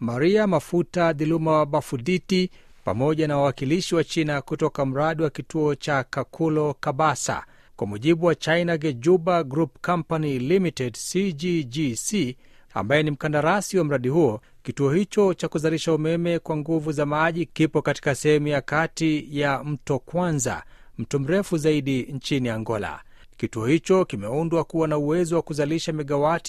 Maria Mafuta Dhiluma Bafuditi pamoja na wawakilishi wa China kutoka mradi wa kituo cha Kakulo Kabasa. Kwa mujibu wa China Gejuba Group Company Limited CGGC, ambaye ni mkandarasi wa mradi huo, kituo hicho cha kuzalisha umeme kwa nguvu za maji kipo katika sehemu ya kati ya mto Kwanza, mto mrefu zaidi nchini Angola. Kituo hicho kimeundwa kuwa na uwezo wa kuzalisha megawati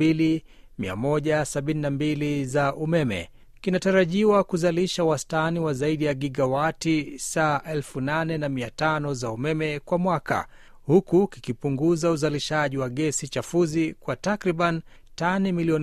2172 za umeme. Kinatarajiwa kuzalisha wastani wa zaidi ya gigawati saa 8500 za umeme kwa mwaka, huku kikipunguza uzalishaji wa gesi chafuzi kwa takriban tani milioni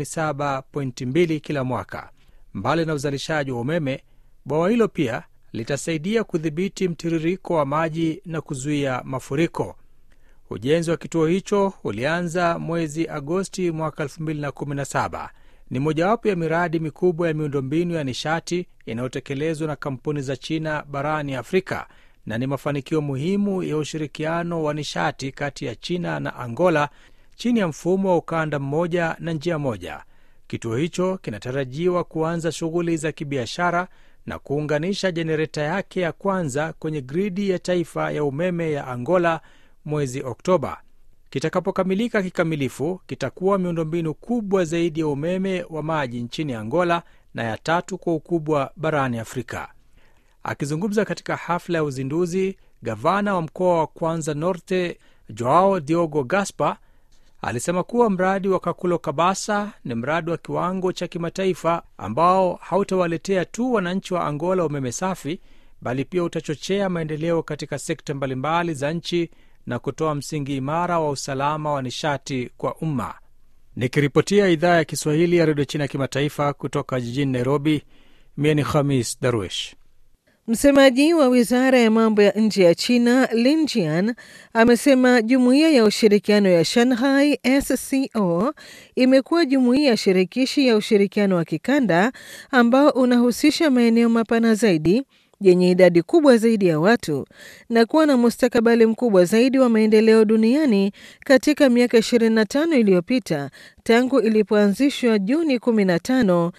7.2 kila mwaka. Mbali na uzalishaji wa umeme, bwawa hilo pia litasaidia kudhibiti mtiririko wa maji na kuzuia mafuriko. Ujenzi wa kituo hicho ulianza mwezi Agosti mwaka 2017. Ni mojawapo ya miradi mikubwa ya miundombinu ya nishati inayotekelezwa na kampuni za China barani Afrika na ni mafanikio muhimu ya ushirikiano wa nishati kati ya China na Angola chini ya mfumo wa ukanda mmoja na njia moja. Kituo hicho kinatarajiwa kuanza shughuli za kibiashara na kuunganisha jenereta yake ya kwanza kwenye gridi ya taifa ya umeme ya Angola mwezi Oktoba. Kitakapokamilika kikamilifu, kitakuwa miundombinu kubwa zaidi ya umeme wa maji nchini Angola na ya tatu kwa ukubwa barani Afrika. Akizungumza katika hafla ya uzinduzi, gavana wa mkoa wa Kwanza Norte Joao Diogo Gaspar alisema kuwa mradi wa Kakulo Kabasa ni mradi wa kiwango cha kimataifa ambao hautawaletea tu wananchi wa Angola umeme safi, bali pia utachochea maendeleo katika sekta mbalimbali za nchi na kutoa msingi imara wa usalama wa nishati kwa umma. Nikiripotia idhaa ya Kiswahili ya redio China ya kimataifa kutoka jijini Nairobi, mie ni Khamis Darwish. Msemaji wa wizara ya mambo ya nje ya China Lin Jian amesema jumuiya ya ushirikiano ya Shanghai SCO imekuwa jumuiya shirikishi ya ushirikiano wa kikanda ambao unahusisha maeneo mapana zaidi yenye idadi kubwa zaidi ya watu na kuwa na mustakabali mkubwa zaidi wa maendeleo duniani katika miaka 25 iliyopita tangu ilipoanzishwa Juni 15,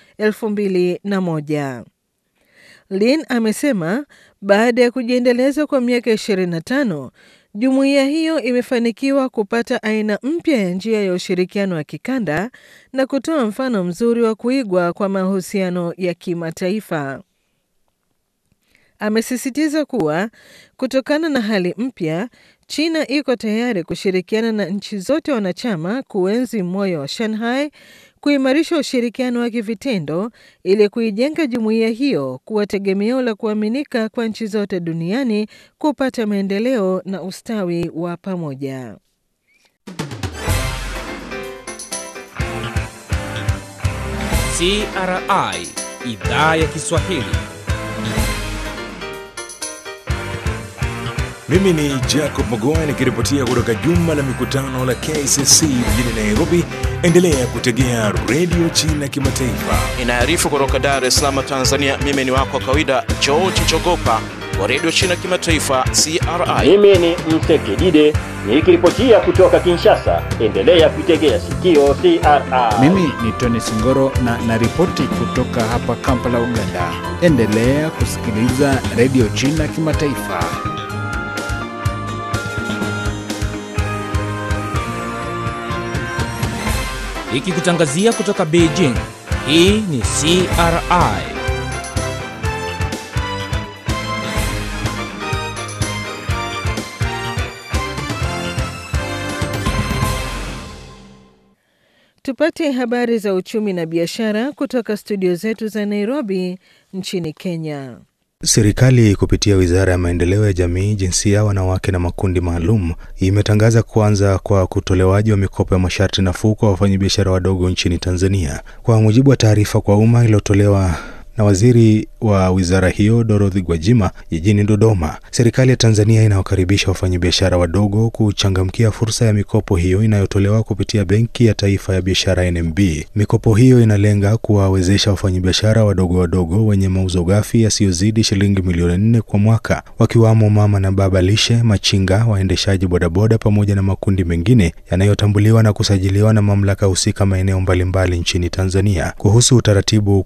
2001. Lin amesema baada ya kujiendeleza kwa miaka 25, jumuiya hiyo imefanikiwa kupata aina mpya ya njia ya ushirikiano wa kikanda na kutoa mfano mzuri wa kuigwa kwa mahusiano ya kimataifa. Amesisitiza kuwa kutokana na hali mpya, China iko tayari kushirikiana na nchi zote wanachama kuenzi moyo wa Shanghai, kuimarisha ushirikiano wa kivitendo ili kuijenga jumuiya hiyo kuwa tegemeo la kuaminika kwa nchi zote duniani kupata maendeleo na ustawi wa pamoja. CRI Idhaa ya Kiswahili. Mimi ni Jacob Mogoa nikiripotia kutoka jumba la mikutano la KCC mjini Nairobi. Endelea kutegea redio China Kimataifa. Inaarifu kutoka Dar es Salaam, Tanzania. Mimi ni wako wa kawaida George Chogopa wa redio China Kimataifa CRI. Mimi ni Mtekidide nikiripotia kutoka Kinshasa. Endelea kuitegea sikio CRI. Mimi ni Tony Singoro na naripoti kutoka hapa Kampala, Uganda. Endelea kusikiliza redio China Kimataifa. Ikikutangazia kutoka Beijing. Hii ni CRI. Tupate habari za uchumi na biashara kutoka studio zetu za Nairobi nchini Kenya. Serikali kupitia Wizara ya Maendeleo ya Jamii, Jinsia, Wanawake na Makundi Maalum imetangaza kuanza kwa kutolewaji wa mikopo ya masharti nafuu kwa wafanyabiashara wadogo nchini Tanzania. Kwa mujibu wa taarifa kwa umma iliyotolewa na waziri wa wizara hiyo Dorothy Gwajima jijini Dodoma, serikali ya Tanzania inawakaribisha wafanyabiashara wadogo kuchangamkia fursa ya mikopo hiyo inayotolewa kupitia Benki ya Taifa ya Biashara NMB. Mikopo hiyo inalenga kuwawezesha wafanyabiashara wadogo wadogo wenye mauzo ghafi yasiyozidi shilingi milioni nne kwa mwaka, wakiwamo mama na baba lishe, machinga, waendeshaji bodaboda pamoja na makundi mengine yanayotambuliwa na kusajiliwa na mamlaka husika maeneo mbalimbali nchini Tanzania. Kuhusu utaratibu